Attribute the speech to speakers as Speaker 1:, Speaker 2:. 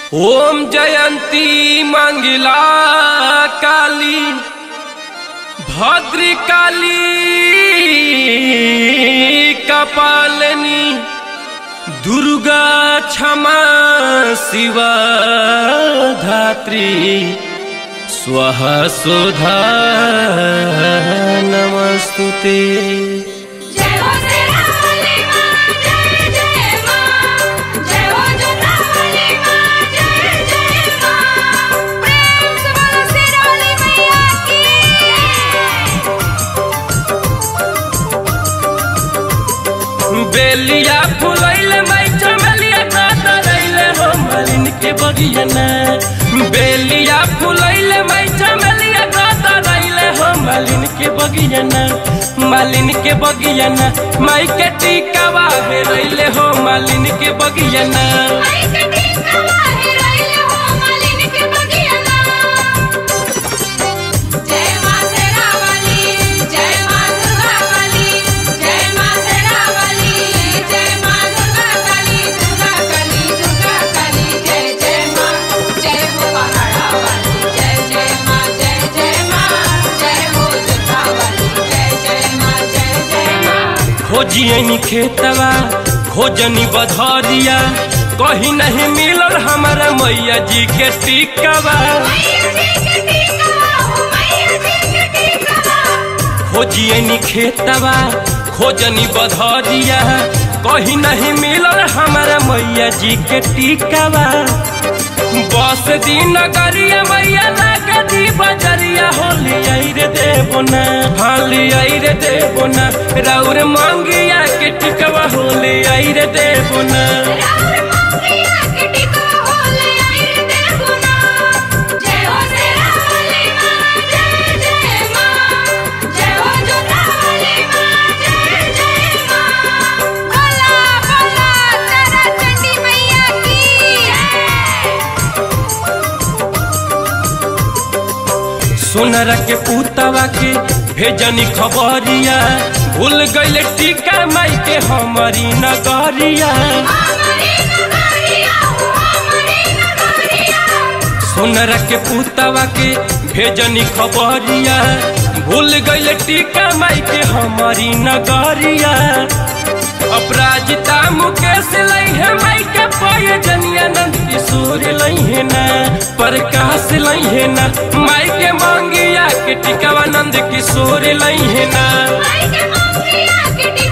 Speaker 1: ओम जयंती मंगला काली भद्र काली कपालनी दुर्गा क्षमा शिवा धात्री स्वः सुधा नमस्तुते
Speaker 2: जय हो शेरावाली माँ जय जय माँ जय हो जोतावाली माँ जय जय माँ प्रेम से बोलो शेरावाली मैया की
Speaker 1: बेलिया फुलैले माई चमेलिया गाता रैले हो मालिन के बगियाना बेलिया फुलैले माई चमेलिया गाता रैले हो मालिन के बगियाना मालिन के बगियाना माई के टीकावा हे रैले हो मालिन के बगियाना
Speaker 2: माई के टीका वाहे रैले हो मालिन के बगियाना जय माँ शेरावाली जय माँ दुर्गावाली जय माँ शेरावाली जय माँ दुर्गा काली दुर्गा काली दुर्गा काली जय जय माँ जय हो पहाड़ावाली जय जय माँ जय जय माँ जय हो जोतावाली जय जय माँ जय जय माँ
Speaker 1: खोजियनी खेतवा खोजनी बधरिया कहीं नहीं मिलल हमारा मैया जी के टीकावा
Speaker 2: मैया जी के टीका हो मैया जी के टीका
Speaker 1: खोजियनी खेतवा खोजनी बधरिया कहीं नहीं मिलल हमारा मैया जी के टीकावा बस दिन गरिया मैया लागे दी बजरिया होली आई रे देबो ना हाली आई रे देबो ना राउर मांगिया के टिकवा होली आई रे देबो ना
Speaker 2: राउर मांगिया के टीका हो ले आई रे देखो ना जय हो शेरावाली माँ जय जय माँ जय हो जोतावाली माँ जय जय माँ बोला बोला तारा चंडी मैया की जय
Speaker 1: सोनरा के पुतवा के भेजनी खबरिया भूल गईले टीका माई के हमारी नगरिया
Speaker 2: हमारी नगरिया हो हमारी नगरिया
Speaker 1: सोनरा के पुतवा के भेजनी खबरिया भूल गईले टीका माई के हमारी नगरिया अपराजिता मुकेश लई है माई के पाए जनिया नंद किशोर लई है ना प्रकाश लई है ना माई के मांगिया के टिकावा नंद किशोर लई है ना
Speaker 2: माई के मांगिया के टीका